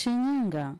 Shinyanga.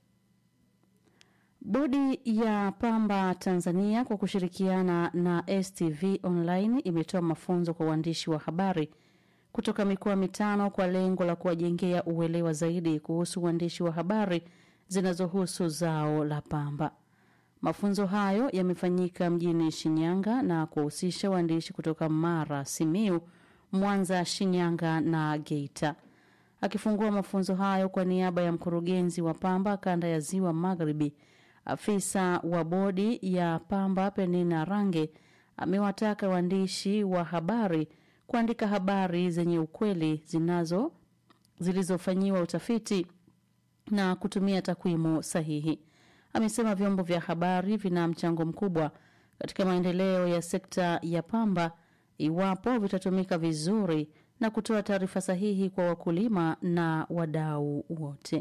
Bodi ya Pamba Tanzania kwa kushirikiana na STV Online imetoa mafunzo kwa waandishi wa habari kutoka mikoa mitano kwa lengo la kuwajengea uelewa zaidi kuhusu uandishi wa habari zinazohusu zao la pamba. Mafunzo hayo yamefanyika mjini Shinyanga na kuwahusisha waandishi kutoka Mara, Simiu, Mwanza, Shinyanga na Geita. Akifungua mafunzo hayo kwa niaba ya mkurugenzi wa pamba kanda ya Ziwa Magharibi, afisa wa bodi ya pamba Penina Range amewataka waandishi wa habari kuandika habari zenye ukweli zinazo zilizofanyiwa utafiti na kutumia takwimu sahihi. Amesema vyombo vya habari vina mchango mkubwa katika maendeleo ya sekta ya pamba iwapo vitatumika vizuri na kutoa taarifa sahihi kwa wakulima na wadau wote.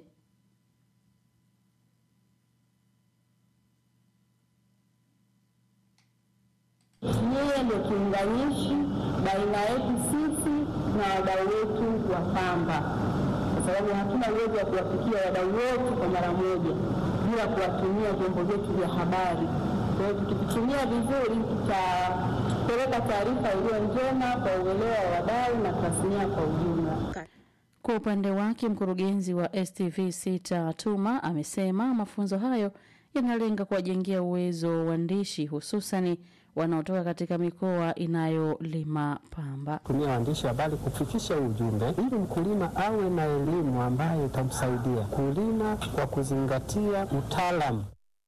Yeye ndio kiunganishi baina yetu sisi na wadau wetu wa pamba, kwa sababu hatuna uwezo wa kuwafikia wadau wote kwa mara moja bila kuwatumia vyombo vyetu vya habari. Kwa hiyo tukivitumia vizuri, tutapeleka taarifa iliyo njema kwa uelewa wa wadau na tasnia kwa ujumla. Kwa upande wake mkurugenzi wa STV Sita Tuma amesema mafunzo hayo yanalenga kuwajengea uwezo waandishi hususani wanaotoka katika mikoa inayolima pamba. tumia waandishi habari kufikisha ujumbe ili mkulima awe na elimu ambayo itamsaidia kulima kwa kuzingatia utaalamu.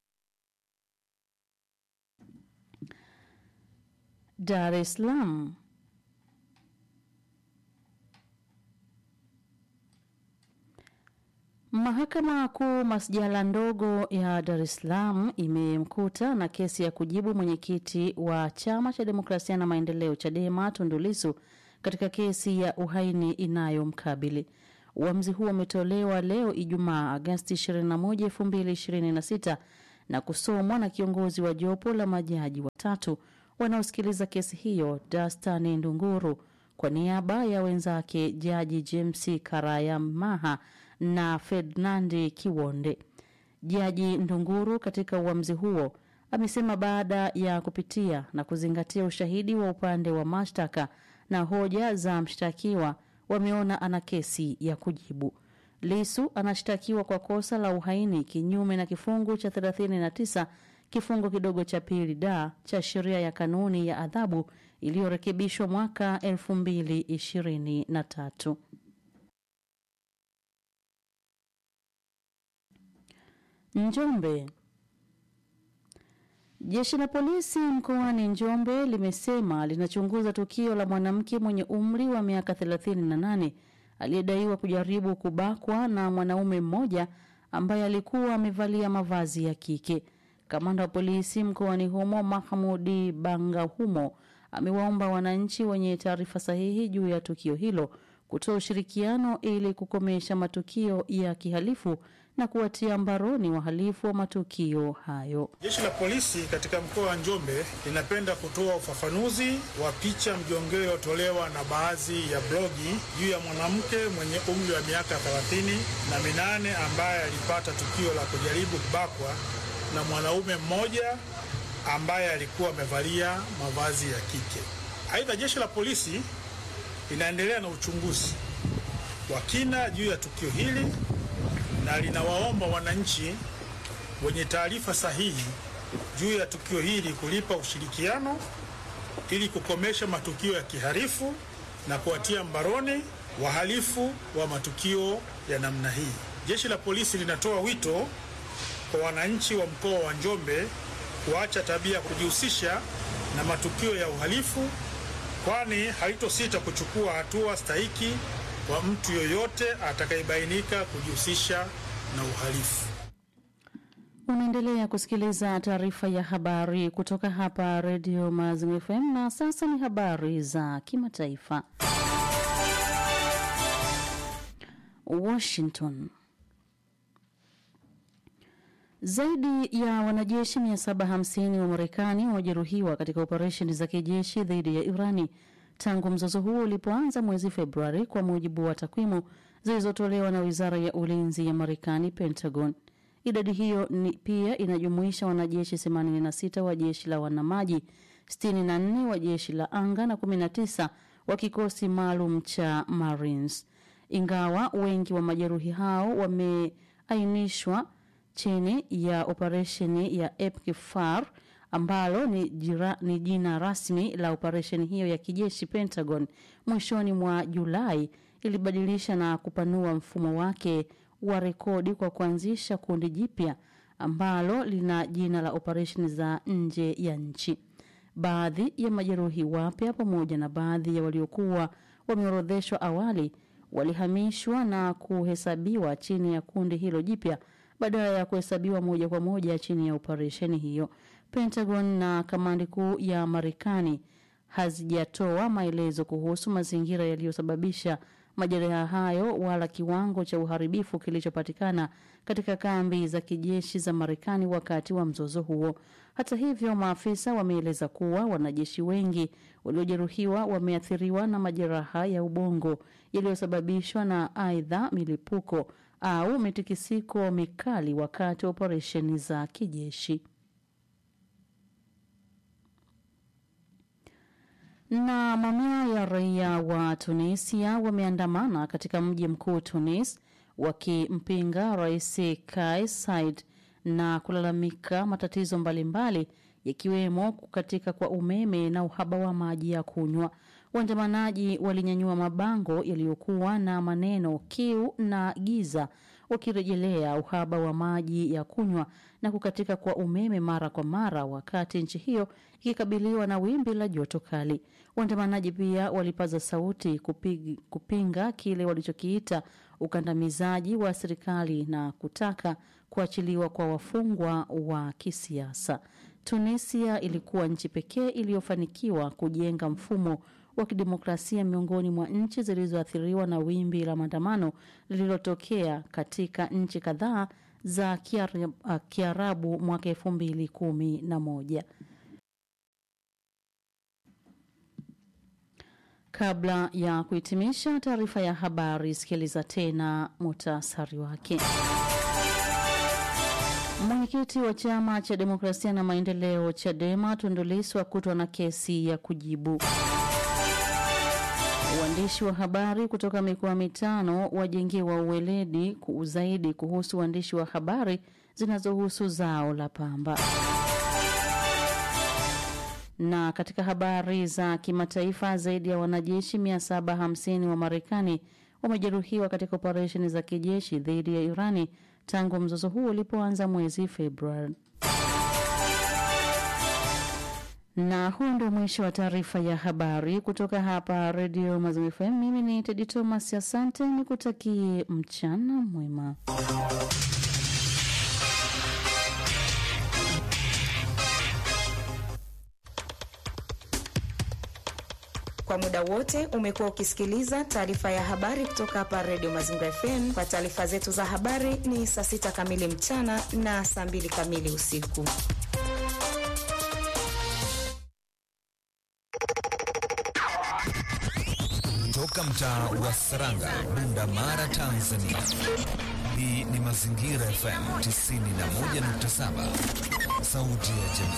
Dar es Salaam. Mahakama Kuu masjala ndogo ya Dar es Salaam imemkuta na kesi ya kujibu mwenyekiti wa Chama cha Demokrasia na Maendeleo Chadema Tundu Lissu katika kesi ya uhaini inayomkabili. Uamuzi huo umetolewa leo Ijumaa Agasti 21, 2026 na kusomwa na kiongozi wa jopo la majaji watatu wanaosikiliza kesi hiyo Dastani Ndunguru kwa niaba ya wenzake Jaji James Karayamaha na Ferdinandi Kiwonde. Jaji Ndunguru katika uamuzi huo amesema baada ya kupitia na kuzingatia ushahidi wa upande wa mashtaka na hoja za mshtakiwa, wameona ana kesi ya kujibu. Lisu anashtakiwa kwa kosa la uhaini kinyume na kifungu cha 39 kifungu kidogo cha pili da cha sheria ya kanuni ya adhabu iliyorekebishwa mwaka 2023. Njombe. Jeshi la polisi mkoani Njombe limesema linachunguza tukio la mwanamke mwenye umri wa miaka 38 aliyedaiwa kujaribu kubakwa na mwanaume mmoja ambaye alikuwa amevalia mavazi ya kike. Kamanda wa polisi mkoani humo Mahamudi Bangahumo amewaomba wananchi wenye taarifa sahihi juu ya tukio hilo kutoa ushirikiano ili kukomesha matukio ya kihalifu na kuwatia mbaroni wahalifu wa matukio hayo. Jeshi la polisi katika mkoa wa Njombe linapenda kutoa ufafanuzi wa picha mjongeo iliyotolewa na baadhi ya blogi juu ya mwanamke mwenye umri wa miaka 30 na minane ambaye alipata tukio la kujaribu kubakwa na mwanaume mmoja ambaye alikuwa amevalia mavazi ya kike. Aidha, jeshi la polisi linaendelea na uchunguzi wa kina juu ya tukio hili na linawaomba wananchi wenye taarifa sahihi juu ya tukio hili kulipa ushirikiano ili kukomesha matukio ya kihalifu na kuwatia mbaroni wahalifu wa matukio ya namna hii. Jeshi la polisi linatoa wito kwa wananchi wa mkoa wa Njombe kuacha tabia ya kujihusisha na matukio ya uhalifu, kwani halitosita kuchukua hatua stahiki kwa mtu yoyote atakayebainika kujihusisha na uhalifu. Unaendelea kusikiliza taarifa ya habari kutoka hapa redio Mazimu FM na sasa ni habari za kimataifa. Washington. Zaidi ya wanajeshi 750 wa Marekani wamejeruhiwa katika operesheni za kijeshi dhidi ya Irani tangu mzozo huo ulipoanza mwezi Februari, kwa mujibu wa takwimu zilizotolewa na wizara ya ulinzi ya Marekani, Pentagon. Idadi hiyo ni pia inajumuisha wanajeshi 86 wa jeshi la wanamaji, 64 wa jeshi la anga na 19 wa kikosi maalum cha Marines. Ingawa wengi wa majeruhi hao wameainishwa chini ya operesheni ya EPFAR ambalo ni, jira, ni jina rasmi la operesheni hiyo ya kijeshi. Pentagon mwishoni mwa Julai ilibadilisha na kupanua mfumo wake wa rekodi kwa kuanzisha kundi jipya ambalo lina jina la operesheni za nje ya nchi. Baadhi ya majeruhi wapya pamoja na baadhi ya waliokuwa wameorodheshwa awali walihamishwa na kuhesabiwa chini ya kundi hilo jipya badala ya kuhesabiwa moja kwa moja chini ya operesheni hiyo. Pentagon na kamandi kuu ya Marekani hazijatoa maelezo kuhusu mazingira yaliyosababisha majeraha hayo wala kiwango cha uharibifu kilichopatikana katika kambi za kijeshi za Marekani wakati wa mzozo huo. Hata hivyo, maafisa wameeleza kuwa wanajeshi wengi waliojeruhiwa wameathiriwa na majeraha ya ubongo yaliyosababishwa na aidha milipuko au mitikisiko mikali wakati wa operesheni za kijeshi. Na mamia ya raia wa Tunisia wameandamana katika mji mkuu Tunis wakimpinga Rais Kais Saied na kulalamika matatizo mbalimbali yakiwemo kukatika kwa umeme na uhaba wa maji ya kunywa. Waandamanaji walinyanyua mabango yaliyokuwa na maneno kiu na giza wakirejelea uhaba wa maji ya kunywa na kukatika kwa umeme mara kwa mara wakati nchi hiyo ikikabiliwa na wimbi la joto kali. Waandamanaji pia walipaza sauti kupig, kupinga kile walichokiita ukandamizaji wa serikali na kutaka kuachiliwa kwa wafungwa wa kisiasa. Tunisia ilikuwa nchi pekee iliyofanikiwa kujenga mfumo wa kidemokrasia miongoni mwa nchi zilizoathiriwa na wimbi la maandamano lililotokea katika nchi kadhaa za Kiarabu, uh, Kiarabu mwaka elfu mbili kumi na moja. Kabla ya kuhitimisha taarifa ya habari, sikiliza tena muhtasari wake. Mwenyekiti wa chama cha demokrasia na maendeleo CHADEMA Tundu Lissu akutwa na kesi ya kujibu. Waandishi wa habari kutoka mikoa mitano wajengewa uweledi zaidi kuhusu uandishi wa habari zinazohusu zao la pamba. Na katika habari za kimataifa, zaidi ya wanajeshi 750 wa Marekani wamejeruhiwa katika operesheni za kijeshi dhidi ya Irani tangu mzozo huo ulipoanza mwezi Februari. Na huu ndio mwisho wa taarifa ya habari kutoka hapa Redio Mazimu FM. Mimi ni Tedi Thomas, asante, nikutakie mchana mwema. Kwa muda wote umekuwa ukisikiliza taarifa ya habari kutoka hapa Redio Mazingira FM. Kwa taarifa zetu za habari ni saa sita kamili mchana na saa mbili kamili usiku. Toka mtaa wa Saranga, Bunda Mara, Tanzania. Hii ni Mazingira FM 91.7, sauti ya jamii.